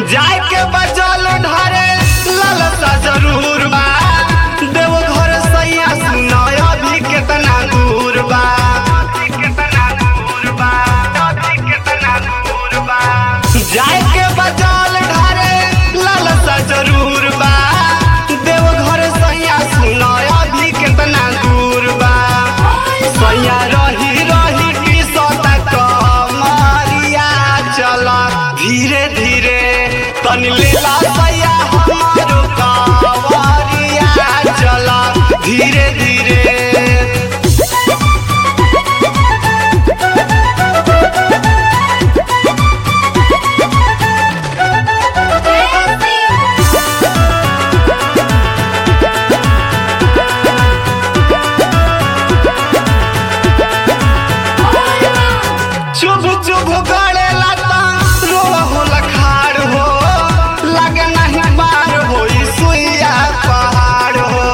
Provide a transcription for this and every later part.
जाए के बचल ढारे लालसा जरूर बा देव घर सैया सुनाय अभी केतना दूर बा जाए के बचल ढारे लालसा जरूर बा देव घर सैया सुनाय अभी केतना दूर बा सैया रही रही की सता कमरिया चल धीरे धीरे तनी लेला सैया हमारो कवरिया चल धीरे धीरे चुभ चुभ गड़े लाता रोवा होला खाड़ हो लगे नहीं पार हो सुइया पहाड़ हो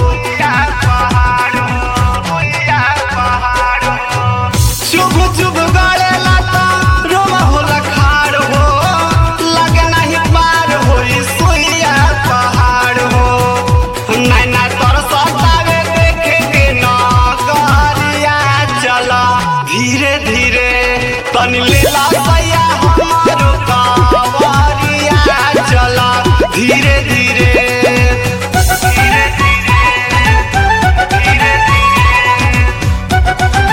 चुभ चुभ गड़े लाता रोवा होला खाड़ हो लगे नहीं पार हो सुइया पहाड़ हो नैना तरसतावे देखे के नगरिया चला धीरे धीरे तनी लेला सैया हमारो कवरिया चला धीरे धीरे धीरे धीरे धीरे धीरे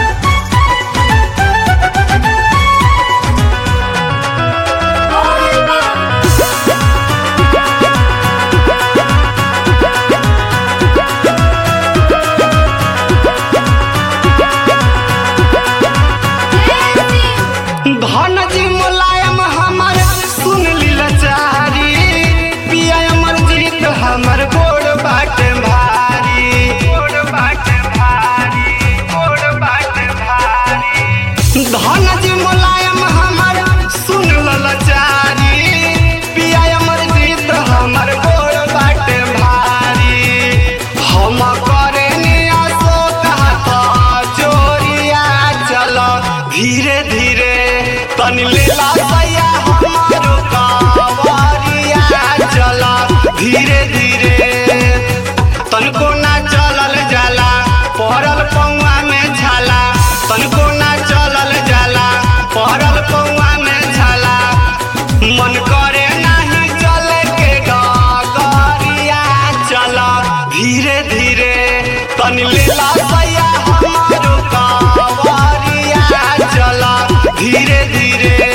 धन जी मुलायम हमर सुन लीलचारी पिया अमर जीत हमर गोड़ बाट भारी गोड़ बाट भारी गोड़ बाट भारी धन जी मुलायम हमर सुन ललचारी पिया अमर जीत हमर गोड़ बाट भारी हम करे अशोक हाथ चोरिया चल धीरे धीरे तनी लेला सैया हमारो कवरिया चल धीरे धीरे तनको ना चलल जाला पड़ल पौआ में झाला तनको ना चलल जाला पड़ल पौआ में झाला मन करे नाही चले के डगरिया चल धीरे धीरे तनी लेला सैया हमारो कवरिया चल धीरे धीरे